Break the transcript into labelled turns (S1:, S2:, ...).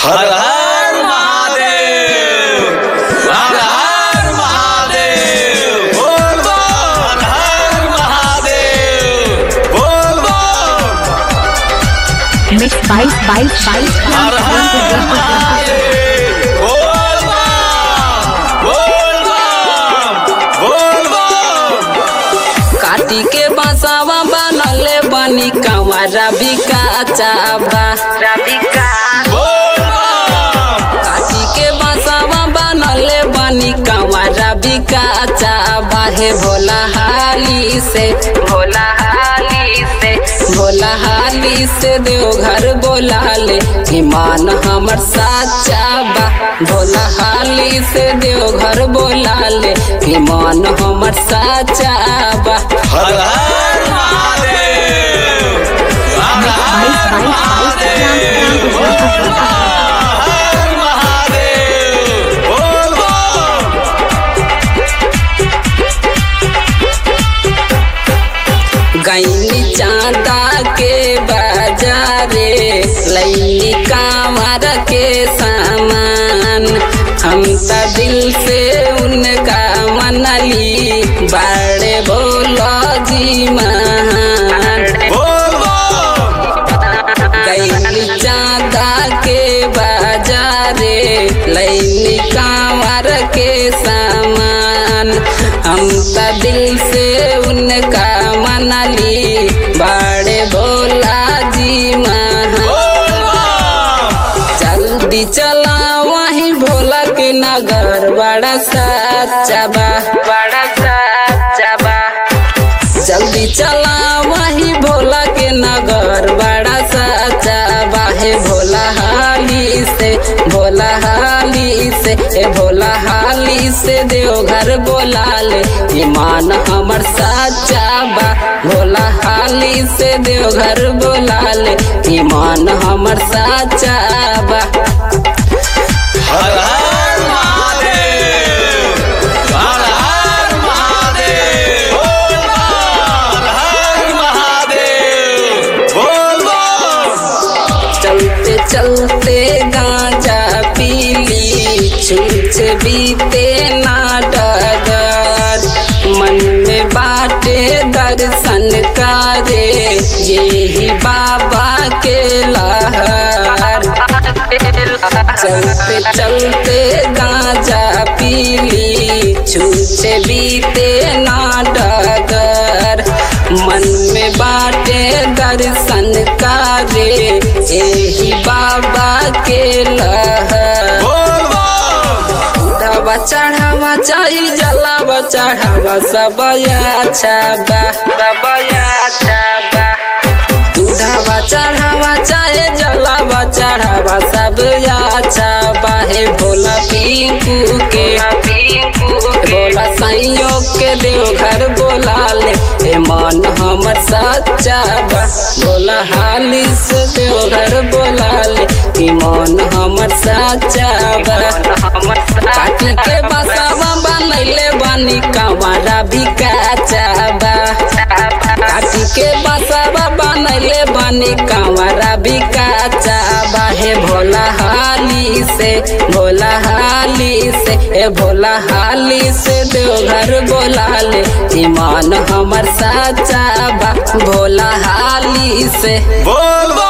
S1: हर हर महादेव हर हर महादेव बोल बम हर हर महादेव बोल बम
S2: Mixed by by by
S1: हर हर महादेव बोल बम बोल बम बोल बम
S3: काटी के बसावा बनले बनी कंवरा बिका चाबा
S1: बोल बम
S3: काटी के बसावा बनले बनी कंवरा बिका चाबा हे भोला हाली से भोला हाली से भोला हाली से देवघर बोला ले ईमान हमर साचा बा भोला हाली से देवघर बोला ले ईमान हमर साचा बा
S1: हर हर महादेव हर हर महादेव बोल बम हर महादेव बोल बम
S3: गैनी चांदा के बाजारे लैनी कांवर के सामान हम त दिल से उनका मनली बड़े बोलो जी महान
S1: बोल बम
S3: गैनी चांदा के बाजारे लैनी कांवर के सामान हम त दिल से उनका मनली बड़े भोला जी महान
S1: बोल बम
S3: जल्दी चला वहीं भोला के नगर बड़ा सच्चा बा बड़ा सच्चा बा जल्दी चला वहीं भोला के नगर बड़ा सच्चा बा हे भोला हाली से भोला हाली से ए भोला हाली से देवघर बोला ले ईमान हमर सच्चा बा भोला हाली से देवघर बोला ले ईमान हमर सच्चा बा
S1: हर हर महादेव हर हर महादेव बोल बम हर हर महादेव बोल बम
S3: चलते चलते गांजा पीली छूछ बीते ना डगर मन में बाटे दर्शन करे यही बाबा के लहर चलते चलते गांजा पीली छूछ बीते ना डगर मन में बाटे दर्शन करे यही बाबा के लहर
S1: बोल बम
S3: दवा चढ़ावा चाही जलावा चढ़ावा सब अच्छा बा सब अच्छा बा दूधावा चढ़ावा चाहे जलावा चढ़ावा सब अच्छा बा हे भोला पिंकू के भोला संयोग के देवघर बोला ले हे मन हमर सच्चा बा भोला हाली से देवघर बोला ले हे मन हमर सच्चा बा काटी के बसावा बनैले बनी कंवरा भी काचा बा काटी के बसावा बनैले बनी कंवरा भी काचा बा हे भोला हाली से भोला हाली से ए भोला हाली से देवघर बोला ले ईमान हमर साचा बा भोला हाली से
S1: बोल बम